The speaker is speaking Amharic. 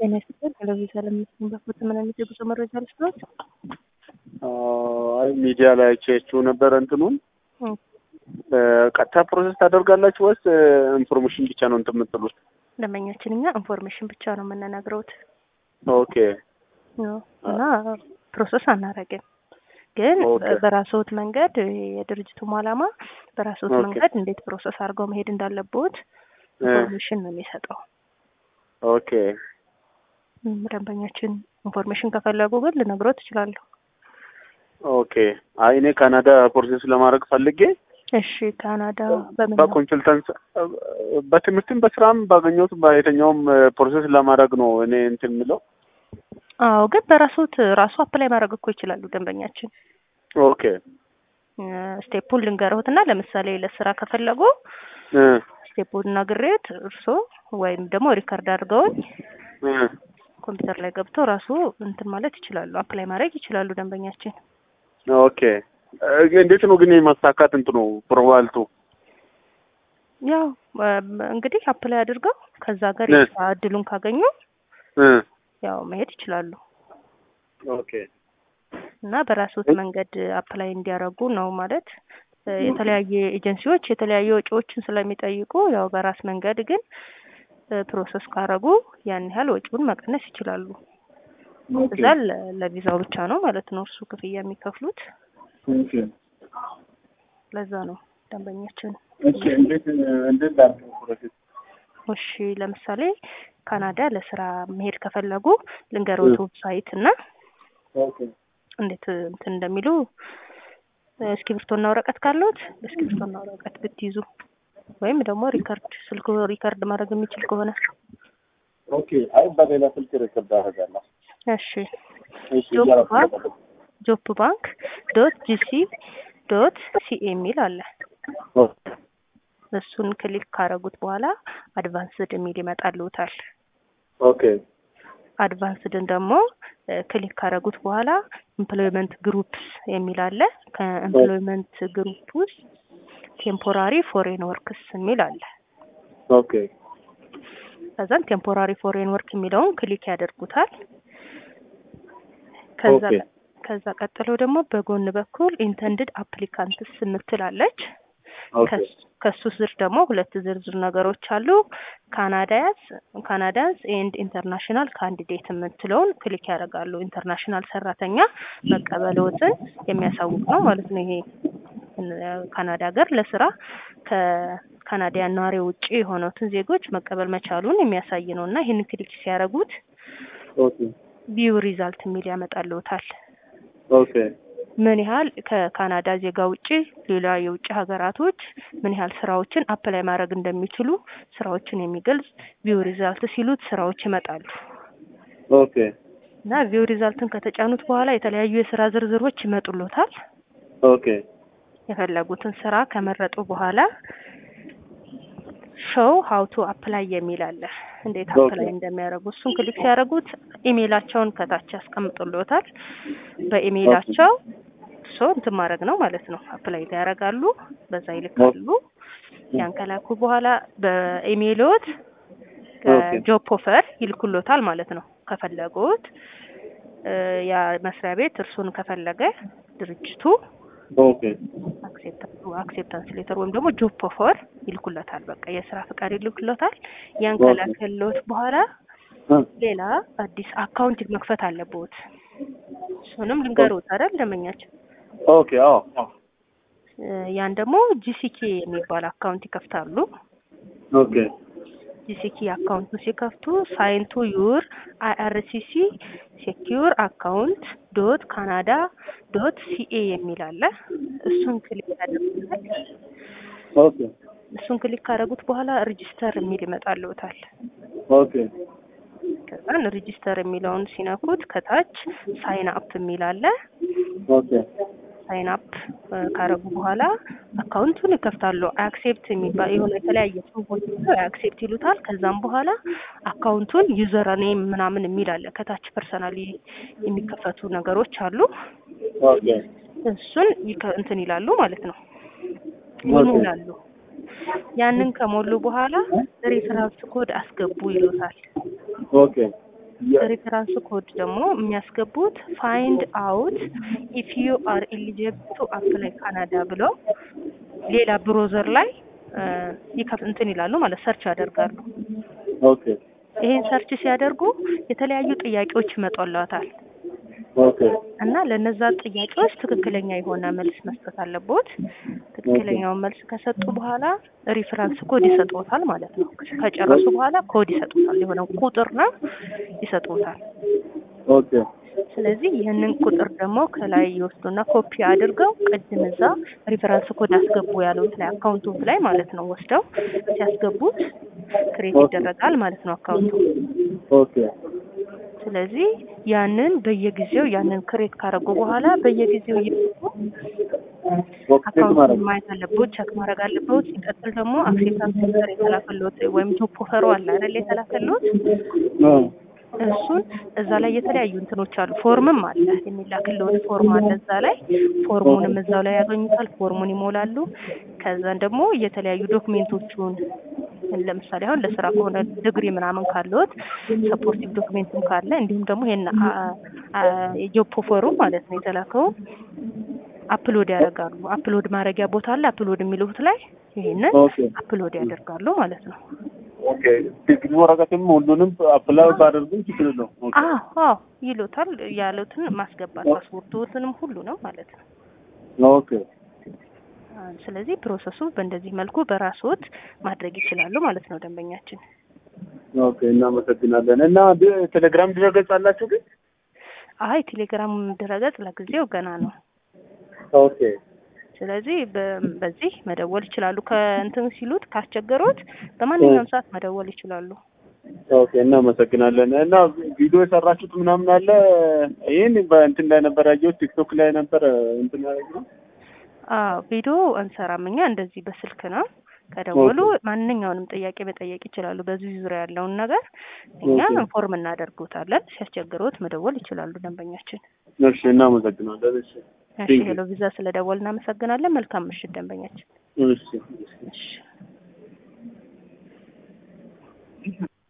ጤና ይስጥልኝ። ቴሌቪዥን ለምስኪን በፎቶ ምን አይነት የጉዞ መረጃ ልስጥዎት? አይ ሚዲያ ላይ አይቼችሁ ነበር። እንትኑን ቀጥታ ፕሮሰስ ታደርጋላችሁ ወይስ ኢንፎርሜሽን ብቻ ነው እንትን የምትሉት? ደንበኛችን እኛ ኢንፎርሜሽን ብቻ ነው የምንነግረውት ኦኬ እና ፕሮሰስ አናረግም። ግን ኦኬ። በራስዎት መንገድ የድርጅቱም ዓላማ በራስዎት ኦኬ። መንገድ እንዴት ፕሮሰስ አድርገው መሄድ እንዳለብዎት ኢንፎርሜሽን ነው የሚሰጠው። ኦኬ እም፣ ደንበኛችን ኢንፎርሜሽን ከፈለጉ ግን ልነግሮት እችላለሁ። ኦኬ። አይ እኔ ካናዳ ፕሮሰስ ለማድረግ ፈልጌ እሺ ካናዳ በምን ነው? በኮንሰልታንስ በትምህርትም በስራም ባገኘሁት በየትኛውም ፕሮሰስ ለማድረግ ነው እኔ እንትን የምለው። አዎ ግን በራስዎት ራሱ አፕላይ ማድረግ እኮ ይችላሉ ደንበኛችን። ኦኬ እ፣ ስቴፑን ልንገርዎትና ለምሳሌ ለስራ ከፈለጉ እ ስቴፑን ነግሬዎት እርስዎ ወይም ደግሞ ሪከርድ አድርገውኝ እ ኮምፒውተር ላይ ገብቶ ራሱ እንትን ማለት ይችላሉ፣ አፕላይ ማድረግ ይችላሉ ደንበኛችን። ኦኬ እ፣ እንዴት ነው ግን የማሳካት እንትኑ ፕሮባልቱ? ያው እም፣ እንግዲህ አፕላይ አድርገው ከዛ ሀገር እ። የስራ እድሉን ካገኙ እ ያው መሄድ ይችላሉ ኦኬ እና በራስዎት መንገድ አፕላይ እንዲያደርጉ ነው ማለት እ፣ የተለያየ ኤጀንሲዎች የተለያዩ ወጪዎችን ስለሚጠይቁ ያው በራስ መንገድ ግን እ፣ ፕሮሰስ ካረጉ ያን ያህል ወጪውን መቀነስ ይችላሉ። ኦኬ እዛ ለ- ለቪዛው ብቻ ነው ማለት ነው እርሱ ክፍያ የሚከፍሉት። ኦኬ ለዛ ነው ደንበኛችን። እሺ እንዴት እንዴት ላድርገው ፕሮሰስ? እሺ ለምሳሌ ካናዳ ለስራ መሄድ ከፈለጉ ልንገሮት ዌብሳይት እና ኦኬ እንዴት እንትን እንደሚሉ እ፣ እስክሪብቶና ወረቀት ካለዎት እስክሪብቶና ወረቀት ብትይዙ ወይም ደግሞ ሪከርድ ስልኩ ሪከርድ ማድረግ የሚችል ከሆነ ኦኬ። አይ በሌላ ስልክ ሪከርድ አደርጋለሁ። እሺ እሺ ጆብ እያደረኩ ባንክ ነበር። ጆብ ባንክ ዶት ጂሲ ዶት ሲኤ የሚል አለ። ኦኬ እሱን ክሊክ ካረጉት በኋላ አድቫንስድ የሚል ይመጣልዎታል። ኦኬ አድቫንስድን ደግሞ እ፣ ክሊክ ካረጉት በኋላ ኤምፕሎይመንት ግሩፕስ የሚል አለ። ከኤምፕሎይመንት ግሩፕ ውስጥ ቴምፖራሪ ፎሬን ወርክስ የሚል አለ። ኦኬ ከዛም ቴምፖራሪ ፎሬን ወርክ የሚለውን ክሊክ ያደርጉታል። ከዛ ኦኬ ከዛ ቀጥሎ ደግሞ በጎን በኩል ኢንተንድድ አፕሊካንትስ የምትላለች። ኦኬ ከስ- ከሱ ስር ደግሞ ሁለት ዝርዝር ነገሮች አሉ። ካናዳያስ ካናዳንስ ኤንድ ኢንተርናሽናል ካንዲዴት የምትለውን ክሊክ ያደርጋሉ። ኢንተርናሽናል ሰራተኛ መቀበልዎትን የሚያሳውቅ ነው ማለት ነው። ይሄ እ፣ ካናዳ ሀገር ለስራ ከካናዳያን ነዋሪ ውጭ የሆኑትን ዜጎች መቀበል መቻሉን የሚያሳይ ነው እና ይህን ክሊክ ሲያደርጉት ኦኬ ቪው ሪዛልት የሚል ያመጣልዎታል። ኦኬ ምን ያህል ከካናዳ ዜጋ ውጪ ሌላ የውጭ ሀገራቶች ምን ያህል ስራዎችን አፕላይ ማድረግ እንደሚችሉ ስራዎችን የሚገልጽ ቪው ሪዛልት ሲሉት ስራዎች ይመጣሉ ኦኬ እና ቪው ሪዛልትን ከተጫኑት በኋላ የተለያዩ የስራ ዝርዝሮች ይመጡሎታል። ኦኬ የፈለጉትን ስራ ከመረጡ በኋላ ሾው ሀው ቱ አፕላይ የሚል አለ። እንዴት ኦኬ። አፕላይ እንደሚያደርጉ እሱን ክሊክ ሲያደርጉት ኢሜይላቸውን ከታች ያስቀምጡልዎታል። በኢሜይላቸው እሱ እንትን ማድረግ ነው ማለት ነው። አፕላይ ያደርጋሉ፣ በዛ ይልካሉ። ያን ከላኩ በኋላ በኢሜይልዎት ኦኬ። ጆብ ኦፈር ይልኩሎታል ማለት ነው። ከፈለጉት እ፣ ያ መስሪያ ቤት እርሱን ከፈለገ ድርጅቱ ኦኬ አክሴፕታንስ ሌተር ወይም ደግሞ ጆብ ኦፈር ይልኩለታል። በቃ የስራ ፈቃድ ይልኩለታል። ያን ኦኬ። ከላከልዎት በኋላ እ፣ ሌላ አዲስ አካውንት መክፈት አለብዎት። እሱንም ልንገርዎት አይደል ደንበኛችን። ኦኬ አዎ አዎ እ፣ ያን ደግሞ ጂሲኬ የሚባል አካውንት ይከፍታሉ። ኦኬ ጂሲኬ አካውንቱን ሲከፍቱ ሳይን ቱ ዩር አይአርሲሲ ሴኪዩር አካውንት ዶት ካናዳ ዶት ሲኤ የሚል አለ። እሱን ክሊክ ያደርጉታል። ኦኬ እሱን ክሊክ ካደረጉት በኋላ ሬጂስተር የሚል ይመጣልዎታል። ኦኬ ከዛን ሬጂስተር የሚለውን ሲነኩት ከታች ሳይን አፕ የሚል አለ። ኦኬ ሳይን አፕ ካረጉ በኋላ አካውንቱን ይከፍታሉ። አክሴፕት የሚባል የሆነ የተለያየ ጽሁፎች አክሴፕት ይሉታል። ከዛም በኋላ አካውንቱን ዩዘር ኔም ምናምን የሚል አለ። ከታች ፐርሰናሊ የሚከፈቱ ነገሮች አሉ። ኦኬ እሱን ይከ- እንትን ይላሉ ማለት ነው ይሞላሉ። ያንን ከሞሉ በኋላ ሬፈራንስ ኮድ አስገቡ ይሉታል። ኦኬ የ- ሪፈራንስ ኮድ ደግሞ የሚያስገቡት ፋይንድ አውት ኢፍ ዩ አር ኤሊጂብል ቱ አፕላይ ካናዳ ብለው ሌላ ብሮዘር ላይ ይከፍ እንትን ይላሉ ማለት ሰርች ያደርጋሉ። ኦኬ ይሄን ሰርች ሲያደርጉ የተለያዩ ጥያቄዎች ይመጣላታል ኦኬ እና ለነዛ ጥያቄዎች ትክክለኛ የሆነ መልስ መስጠት አለቦት። ትክክለኛውን መልስ ከሰጡ በኋላ ሪፈራንስ ኮድ ይሰጡታል ማለት ነው። ከጨረሱ በኋላ ኮድ ይሰጡታል፣ የሆነ ቁጥር ነው ይሰጡታል። ኦኬ ስለዚህ ይህንን ቁጥር ደግሞ ከላይ ይወስዱና ኮፒ አድርገው ቅድም እዛ ሪፈረንስ ኮድ አስገቡ ያሉት ላይ አካውንቱ ላይ ማለት ነው ወስደው ሲያስገቡት ክሬት ይደረጋል ማለት ነው አካውንቱ። ኦኬ ስለዚህ ያንን በየጊዜው ያንን ክሬት ካረጉ በኋላ በየጊዜው እየገቡ ኦኬ ቼክ ማድረግ አካውንቱን ማየት አለበት፣ ቸክ ማድረግ አለበት። ሲቀጥል ደግሞ አክሴፕታንስ ሌተር የተላከሎት ወይም ጆብ ኦፈሩ አለ አይደል የተላከሎት እ እሱን እዛ ላይ የተለያዩ እንትኖች አሉ። ፎርምም አለ የሚላክልዎት ፎርም አለ እዛ ላይ ፎርሙንም እዛው ላይ ያገኙታል። ፎርሙን ይሞላሉ። ከዛን ደግሞ የተለያዩ ዶክሜንቶቹን ለምሳሌ አሁን ለስራ ከሆነ ዲግሪ ምናምን ካለዎት ሰፖርቲቭ ዶክሜንትም ካለ እንዲሁም ደግሞ ይሄን የጆብ ኦፈሩ ማለት ነው የተላከው አፕሎድ ያደርጋሉ። አፕሎድ ማድረጊያ ቦታ አለ። አፕሎድ የሚሉት ላይ ይሄንን ኦኬ አፕሎድ ያደርጋሉ ማለት ነው። ኦኬ ዲግሪ ወረቀትም ሁሉንም አፕላይ ባደርግም ችግር የለውም። ኦኬ አዎ አዎ ይሉታል። ያሉትን ማስገባት ፓስፖርቶትንም ሁሉንም ማለት ነው። ኦኬ አ፣ ስለዚህ ፕሮሰሱ በእንደዚህ መልኩ በራስዎት ማድረግ ይችላሉ ማለት ነው ደንበኛችን። ኦኬ እናመሰግናለን። እና ድ- ቴሌግራም ድረገጽ አላችሁ ግን? አይ ቴሌግራም ድረገጽ ለጊዜው ገና ነው። ኦኬ ስለዚህ በ- በዚህ መደወል ይችላሉ። ከእንትን ሲሉት ካስቸገሩት በማንኛውም ሰዓት መደወል ይችላሉ። ኦኬ እናመሰግናለን። እና ቪዲዮ የሰራችሁት ምናምን አለ? ይህን በእንትን ላይ ነበር ያየሁት፣ ቲክቶክ ላይ ነበር እንትን ያደረግነው። አዎ ቪዲዮ አንሰራም እኛ እንደዚህ በስልክ ነው። ከደወሉ ማንኛውንም ጥያቄ መጠየቅ ይችላሉ። በዚህ ዙሪያ ያለውን ነገር እኛ ኦኬ። ኢንፎርም እናደርጉታለን። ሲያስቸግሩት መደወል ይችላሉ ደንበኛችን። እሺ እናመሰግናለን። እሺ እሺ Thank you. ሄሎ ቪዛ ስለደወል እናመሰግናለን። መልካም ምሽት ደንበኛችን። እሺ እሺ